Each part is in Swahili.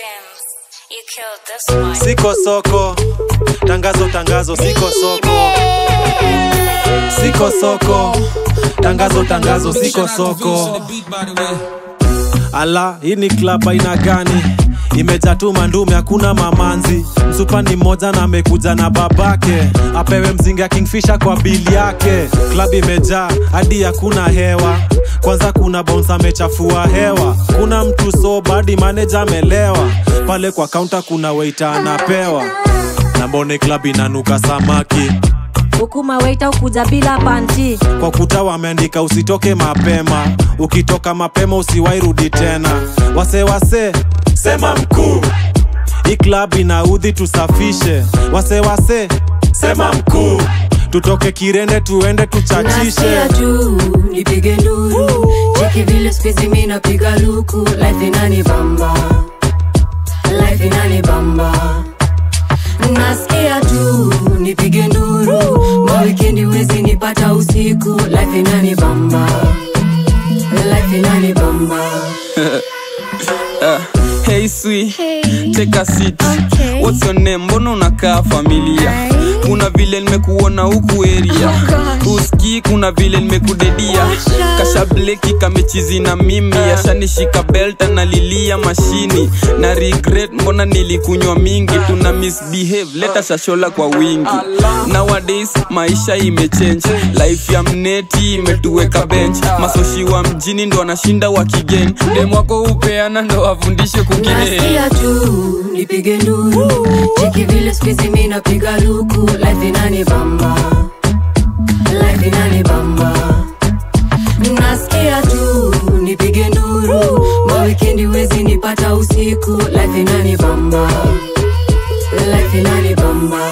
Sims, you killed this one. siko soko tangazo tangazo siko soko siko soko tangazo tangazo siko soko ala hii ni klab aina gani imejaa tu mandume hakuna mamanzi msupa ni mmoja na amekuja na babake apewe mzinga kingfisha kwa bili yake klab imejaa hadi hakuna hewa kwanza kuna bounce amechafua hewa kuna mtu so badi manager amelewa pale kwa kaunta kuna weita anapewa na mbone klab inanuka samaki hukuma weita ukuja bila panti kwa kuta wameandika usitoke mapema ukitoka mapema usiwairudi tena wase wase sema mkuu hii klab inaudhi tusafishe wase wase sema mkuu tutoke kirende tuende tuchachishe nasikia tu nipige nduru cheki vile spizi mi napiga luku life inani bamba life inani bamba nasikia tu nipige nduru mawikendi wezi nipata usiku life inani bamba life inani bamba Uh, hey sweet, take a seat. Okay. What's your name? Mbona unakaa familia? Ai. Kuna vile nimekuona huku area. Uski kuna vile nimekudedia. Kasha bleki kamechizi na mimi, ashanishika belt analilia mashini. Na regret mbona nilikunywa mingi, tuna misbehave, leta shashola kwa wingi. Nowadays maisha imechange, life ya mneti imetuweka bench. Masoshi wa mjini ndo wanashinda wakigen. Dem wako upeana ndo wafundishe kugine. nasikia tu nipige nduru cheki vile spizi mi napiga luku life inani bamba life inani bamba nasikia tu nipige nduru mawikendi wezi nipata usiku life inani bamba life inani bamba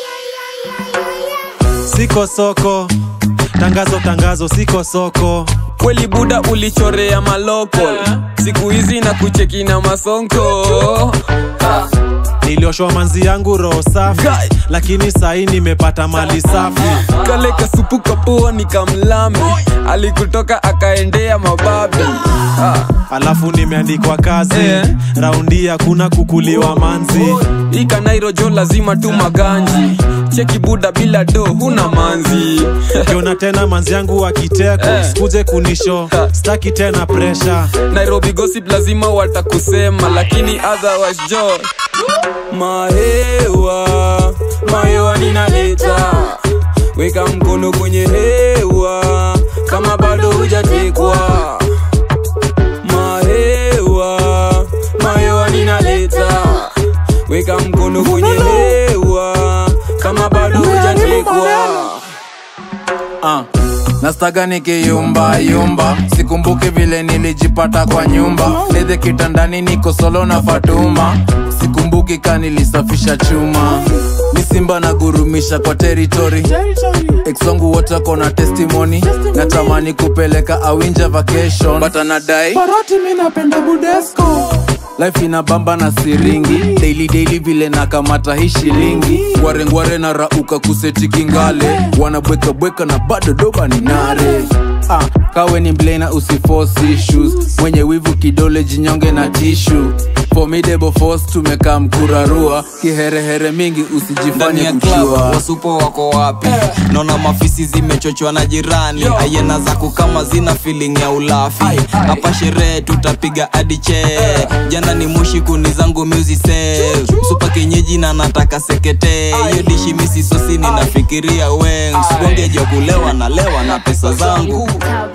siko soko tangazo tangazo siko soko kweli buda ulichorea maloko siku hizi na kucheki na masonko Ah, nilioshwa manzi yangu roho safi Guy. lakini sahii nimepata mali safi kale kasupu kapoa ni kamlami alikutoka akaendea mababi Ah, alafu nimeandikwa kazi Eh. raundi hakuna kukuliwa manzi hii kanairojo lazima tu maganji cheki buda bila do huna manzi kiona tena manzi yangu wakiteko Eh. sikuje kunisho staki tena presha nairobi gossip lazima watakusema lakini otherwise jo mahewa mahewa ninaleta weka mkono kwenye hewa kama bado hujatekwa mahewa mahewa ninaleta weka mkono kwenye hewa kama bado hujatekwa Ah, nastaga nikiyumba yumba sikumbuki vile nilijipata kwa nyumba ledhe kitandani niko solo na fatuma sikumbuki ka nilisafisha chuma misimba na gurumisha kwa teritori exongu wote wako na testimony natamani kupeleka awinja vacation but anadai paroti mi napenda budesco life ina bamba na siringi daily daily vile nakamata hii shilingi ngwarengware na rauka kuseti kingale wanabwekabweka na bado doba ni nare ah, kawe ni mblena usiforce issues mwenye wivu kidole jinyonge na tishu formidable force tumekaa mkurarua kiherehere mingi ndani usijifanye ya club kuchua wasupo wako wapi naona mafisi zimechochwa na jirani ayena zako kama zina feeling ya ulafi hapa sherehe tutapiga hadi che jana ni mushi kuni zangu musise supa kenyeji na nataka sekete hiyo dishi misi sosi ninafikiria weng sibongeja kulewa na lewa na pesa zangu